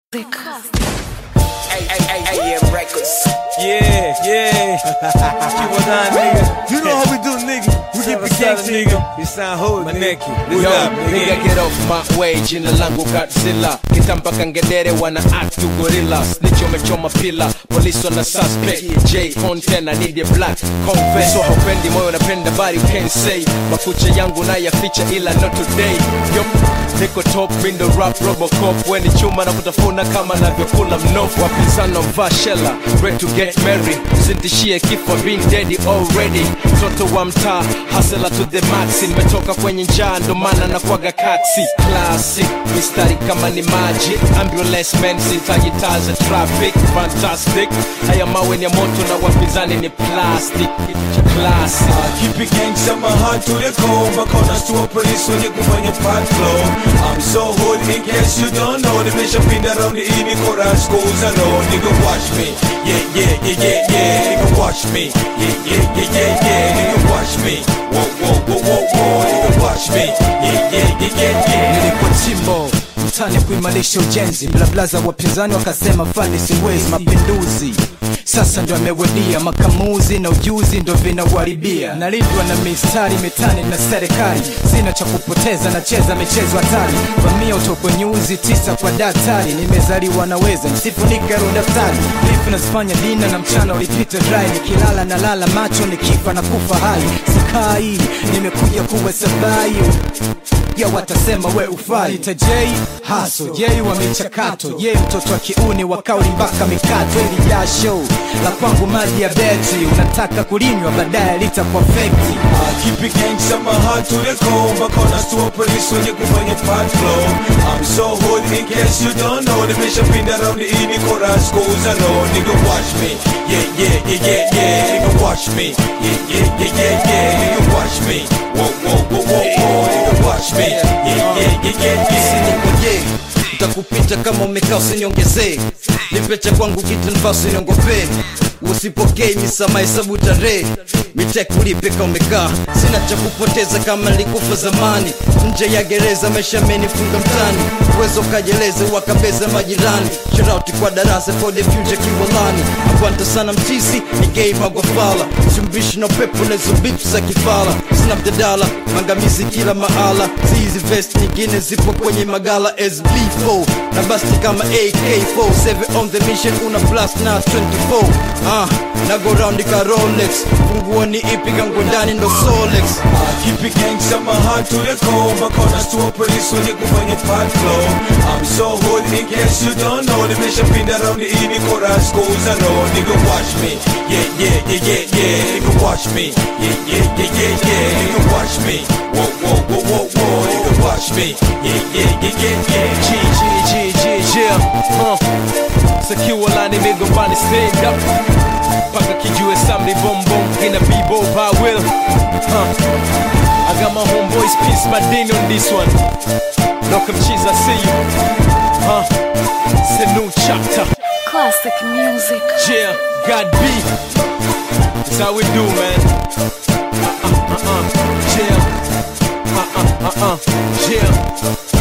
AM Records. Yeah, yeah. Keep on dying, nigga. You know how we do, nigga. We keep the gangsta, nigga. You sound hood, My nigga. neck. What's Yo, up, nigga nigga? get off my way, jina langu Godzilla Kitamba kangedere wana act to gorilla Snitch umechoma pila, police wana suspect J content, I need a black confess So haupendi moyo napenda body can't say Makucha yangu na ya feature ila not today Yo, niko top, window rap, robocop Weni chuma na kutafuna kama navyokula mnofu Wapinzano mvaa shela, ready to get married Usintishie kifo, been dead already Mtoto wa mtaa, hustler to the max Nimetoka kwenye njaa, ndo maana nakwaga kaksi Classic, mistari kama ni maji Ambulance man, sitaji taa za traffic Fantastic, haya mawe ni ya moto na wapinzani ni plastic Classic Keep it gangsta, my heart to the core Bakona to police wenye kufanya part flow I'm so hood in case you don't know Nimeshapinda round the ini kora schools I know Nigga watch me, yeah yeah yeah yeah yeah Nigga watch me, yeah yeah yeah yeah yeah Nigga watch me, whoa whoa whoa whoa whoa Nigga watch me, yeah yeah yeah yeah yeah nilikuwa chimbo mtani kuimarisha ujenzi blablaza wapinzani wakasema fani siwezi mapinduzi sasa ndo amewedia makamuzi na ujuzi ndo vinauharibia nalindwa na mistari mitani na serikali sina cha kupoteza nacheza michezo hatari vamia utokwe nyuzi tisa kwa daktari nimezaliwa naweza nisifunike ro daftari lifu nazifanya dina na mchana ulipita dry nikilala na lala macho nikifa na kufa hai sikai nimekuja kuwa sabai ya watasema we ufai ita J haso J wa michakato ye mtoto wa kiuni wa kauli mpaka mikato ili jasho la kwangu maji ya beti unataka kulinywa baadaye litakuwa fekti I keep it gangsta, my heart to the core Bakona to police wenye kufanya part flow I'm so hood in case you don't know Nimeshapinda round the ini kora schools I know Nigga watch me, yeah yeah yeah yeah yeah Nigga watch me, yeah yeah yeah yeah yeah Nigga watch me, whoa whoa whoa whoa whoa Nigga watch me, yeah yeah yeah yeah yeah usiniongoje utakupita kama umekaa usiniongezee nipecha kwangu kitu nifaa usiniongopee usipokei misama hesabu tarehe mitekulipe ka umekaa sina cha kupoteza kama likufa zamani nje ya gereza maisha amenifunga mtani uwezo kajeleze wakabeza majirani sharauti kwa darasa for the future kiwalani akwanta sana mtisi ni gay magwafala simbishi na pepo lezo bitu za kifala sina mjadala mangamizi kila mahala zizi vest nyingine zipo kwenye magala sb4 na basti kama ak4 7 on the mission una blast na 24 ah, na go round ka rolex funguo ni ipi kangu ndani ndo solex I keep it gangsta, my heart to the core Bakona to police wenye kufanya part flow I'm so hood in case you don't know Nimeshapinda round the ini kora schools I know Nigga watch me, yeah yeah yeah yeah yeah Nigga watch me, yeah yeah yeah yeah yeah Nigga watch me, whoa whoa whoa whoa whoa Nigga watch me, yeah yeah yeah yeah yeah G, G, G, G, G, uh. Secure line migombani stand up Paka kijue samri bom bom in a b-boy by will uh. I got my homeboys peace my ding on this one Knock 'em cheese I see you uh. It's a new chapter Classic music. Yeah, God B That's how we do man Uh uh uh uh Yeah Uh uh uh uh Yeah